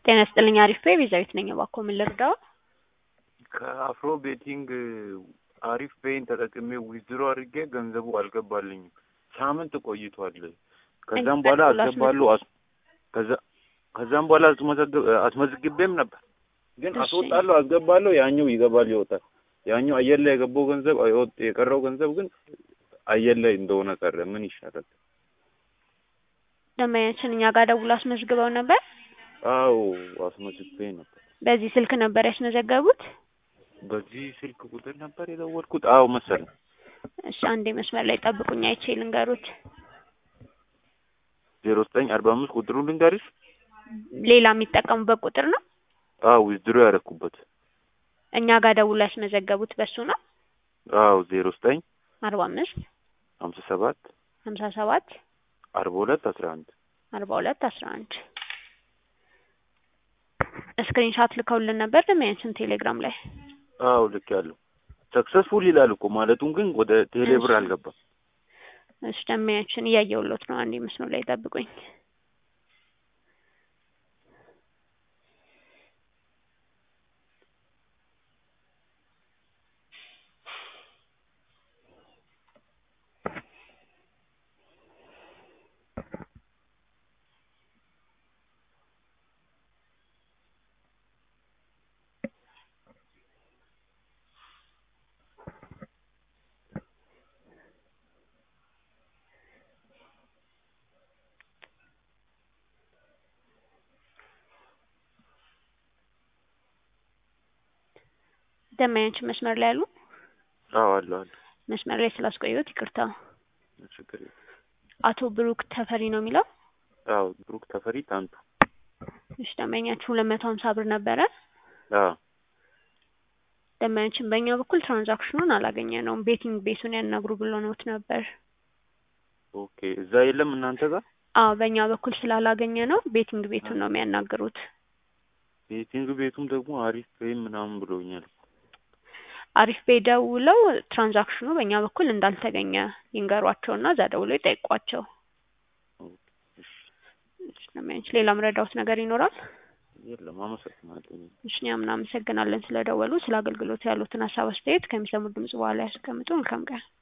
ጤና ይስጥልኝ አሪፍ ቤ ቤዛዊት ነኝ። እባክዎ ምን ልርዳው? ከአፍሮ ቤቲንግ አሪፍ ፔይን ተጠቅሜ ዊዝድሮ አድርጌ ገንዘቡ አልገባልኝም። ሳምንት ቆይቷል። ከዛም በኋላ አስገባለሁ አስ- ከዛ- ከዛም በኋላ አስመዘግብ አስመዝግቤም ነበር ግን እሺ። አስወጣለሁ አስገባለሁ ያኛው ይገባል ይወጣል። ያኛው አየር ላይ የገባው ገንዘብ አይወጥ የቀረው ገንዘብ ግን አየር ላይ እንደሆነ ቀረ። ምን ይሻላል? ደንበኛችን እኛ ጋር ደውሎ አስመዝግበው ነበር። አዎ አስመዝግቤ ነበር። በዚህ ስልክ ነበር ያስመዘገቡት? በዚህ ስልክ ቁጥር ነበር የደወልኩት። አዎ መሰለኝ። እሺ አንዴ መስመር ላይ ጠብቁኝ አይቼ ልንገሩት። ዜሮ ዘጠኝ አርባ አምስት ቁጥሩ ልንገርሽ? ሌላ የሚጠቀሙበት ቁጥር ነው? አዎ ዊዝድሮ ያደረኩበት። እኛ ጋር ደውሎ ያስመዘገቡት በሱ ነው? አዎ ዜሮ ዘጠኝ አርባ አምስት ሀምሳ ሰባት ሀምሳ ሰባት አርባ ሁለት አስራ አንድ አርባ ሁለት አስራ አንድ ስክሪን ሻት ልከውልን ነበር ደንበኛችን ቴሌግራም ላይ። አዎ ልክ ያለው ሰክሰስፉል ይላል እኮ ማለቱን ግን ወደ ቴሌብር እሺ። አልገባም። እሺ ደንበኛችን እያየሁሎት ነው። አንዴ መስመር ላይ ጠብቁኝ። ደንበኛችን መስመር ላይ አሉ? አዎ አለ አለ መስመር ላይ ስላስቆየሁት ይቅርታ። ችግር የለም። አቶ ብሩክ ተፈሪ ነው የሚለው? አዎ ብሩክ ተፈሪ ታንቱ። እሺ ደንበኛችን ሁለት መቶ ሀምሳ ብር ነበረ። አዎ ደንበኛችን በእኛ በኩል ትራንዛክሽኑን አላገኘ ነውም። ቤቲንግ ቤቱን ያናግሩ ብሎኖት ነበር። ኦኬ እዛ የለም እናንተ ጋር አዎ በእኛ በኩል ስላላገኘ ነው ቤቲንግ ቤቱን ነው የሚያናግሩት። ቤቲንግ ቤቱም ደግሞ አሪፍ ፔይ ምናምን ብሎኛል። አሪፍ ቤ ደውለው ትራንዛክሽኑ በእኛ በኩል እንዳልተገኘ ይንገሯቸውና እዛ ደውለው ይጠይቋቸው። እሺ እሺ ደንበኛችን ሌላ ምረዳውት ነገር ይኖራል? የለም አመሰግናለሁ። እሺ እኛም እናመሰግናለን ስለደወሉ። ስለ አገልግሎት ያሉትን ሀሳብ አስተያየት ከሚሰሙት ድምጽ በኋላ ያስቀምጡ። መልካም ቀን።